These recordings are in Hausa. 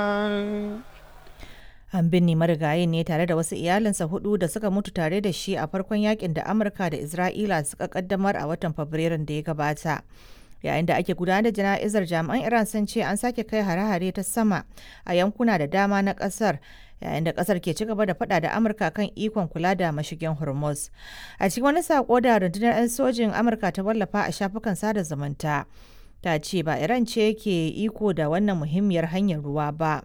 An binne marigayin ne tare da wasu iyalinsa hudu da suka mutu tare da shi a farkon yakin da Amurka da Isra'ila suka kaddamar a watan Fabrairun da ya gabata. Yayin da ake gudanar da jana'izar jami'an Iran sun ce an sake kai hare-hare ta sama a yankuna da dama na kasar yayin da kasar ke ci gaba da fada da Amurka kan ikon kula da mashigin Hormuz. A cikin wani sako da rundunar 'yan sojin Amurka ta wallafa a shafukan sada zumunta. Ta ce ba Iran ce ke iko da wannan muhimmiyar hanyar ruwa ba.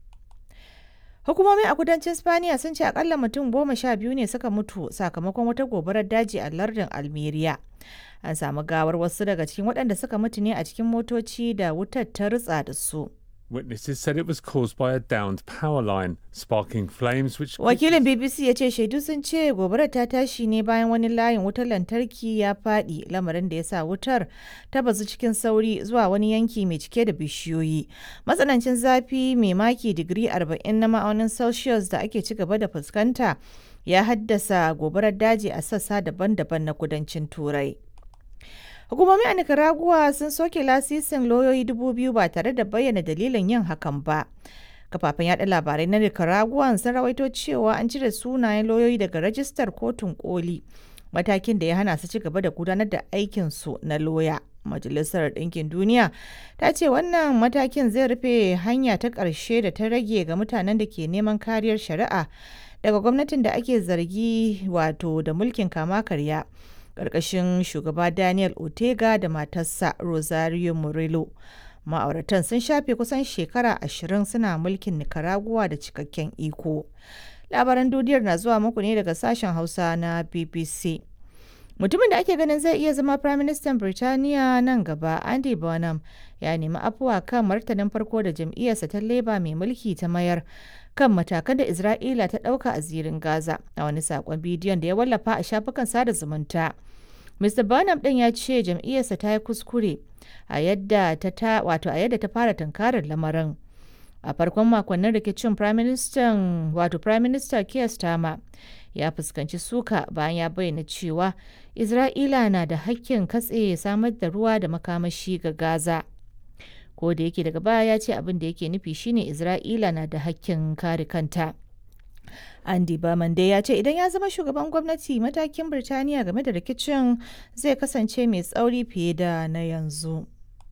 Hukumomi a kudancin Spaniya sun ce akalla mutum goma sha biyu ne suka mutu sakamakon wata gobarar daji a lardin Almeria. An samu gawar wasu daga cikin waɗanda suka mutu ne a cikin motoci da wutar ta ritsa da su. Witnesses said it was caused by a downed power line, sparking flames which. Wakilin BBC ya ce shaidu sun ce gobarar ta tashi ne bayan wani layin wutar lantarki ya faɗi lamarin da ya sa wutar ta bazu cikin sauri zuwa wani yanki mai cike da bishiyoyi. Matsanancin zafi mai maki digiri 40 na ma'aunin Celsius da ake ci gaba da fuskanta ya haddasa gobarar daji a sassa daban-daban na kudancin Turai. Hukumomi a Nicaragua sun soke lasisin lauyoyi dubu biyu ba tare da bayyana dalilin yin hakan ba. Kafafen yada labarai na Nicaragua sun rawaito cewa an cire sunayen lauyoyi daga rajistar kotun koli, matakin da ya hana su ci gaba da gudanar da aikinsu na loya. Majalisar Ɗinkin Duniya ta ce wannan matakin zai rufe hanya ta ƙarshe da ta rage ga mutanen da ke neman kariyar shari'a daga gwamnatin da ake zargi wato da mulkin kama karya. ƙarƙashin shugaba Daniel Ortega da matarsa Rosario Murillo. Ma'auratan sun shafe kusan shekara ashirin suna mulkin Nicaragua da cikakken iko. Labaran duniyar na zuwa muku ne daga sashen Hausa na BBC. Mutumin da ake ganin zai iya zama Firaministan Birtaniya nan gaba, Andy Burnham, ya nemi afuwa kan martanin farko da jam'iyyarsa ta Labour mai mulki ta mayar kan matakan da Isra'ila ta ɗauka a zirin Gaza a wani saƙon bidiyon da ya wallafa a shafukan sada zumunta. Mr. Burnham ɗin ya ce jam'iyyarsa ta yi kuskure a yadda ta wato a yadda ta fara tunkarar lamarin. A farkon makonnin rikicin Prime Minister wato Prime Minister Keir Starmer ya fuskanci suka bayan ya bayyana cewa Isra'ila na da hakkin katse samar da ruwa da makamashi ga Gaza. Ko da yake daga baya ya ce abin da yake nufi shine Isra'ila na da hakkin kare kanta. Andy Berman dai ya ce idan ya zama shugaban gwamnati matakin Birtaniya game da rikicin zai kasance mai tsauri fiye da na yanzu.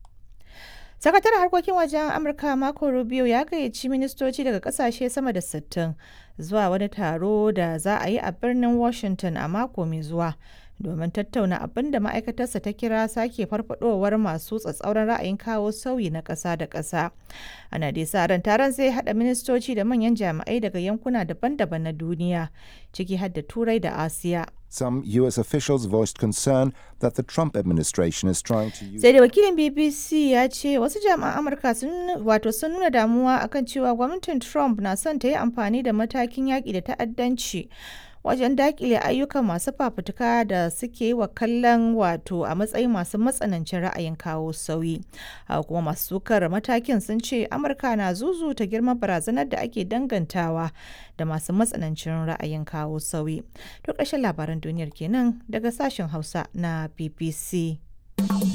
Sakataren harkokin wajen Amurka Marco Rubio ya gayyaci ministoci daga kasashe sama da 60 zuwa wani taro da za a yi a birnin Washington a mako mai zuwa domin tattauna abin da ma'aikatarsa ta kira sake farfadowar masu tsatsauran ra'ayin kawo sauyi na ƙasa da ƙasa. Ana dai sa ran taron zai haɗa ministoci da manyan jami'ai daga yankuna daban-daban na duniya, ciki har da Turai da Asiya. Some U.S. officials voiced concern that the Trump administration is trying to use. Sai da wakilin BBC ya ce wasu jami'an Amurka sun wato sun nuna damuwa akan cewa gwamnatin Trump na son ta yi amfani da matakin yaƙi da ta'addanci wajen dakile ayyukan masu fafutuka da suke yi wa kallon wato a matsayin masu matsanancin ra'ayin kawo sauyi haka kuma masu sukar matakin sun ce amurka na zuzuta girman barazanar da ake dangantawa da masu matsanancin ra'ayin kawo sauyi to ƙarshen labaran duniyar kenan daga sashen hausa na bbc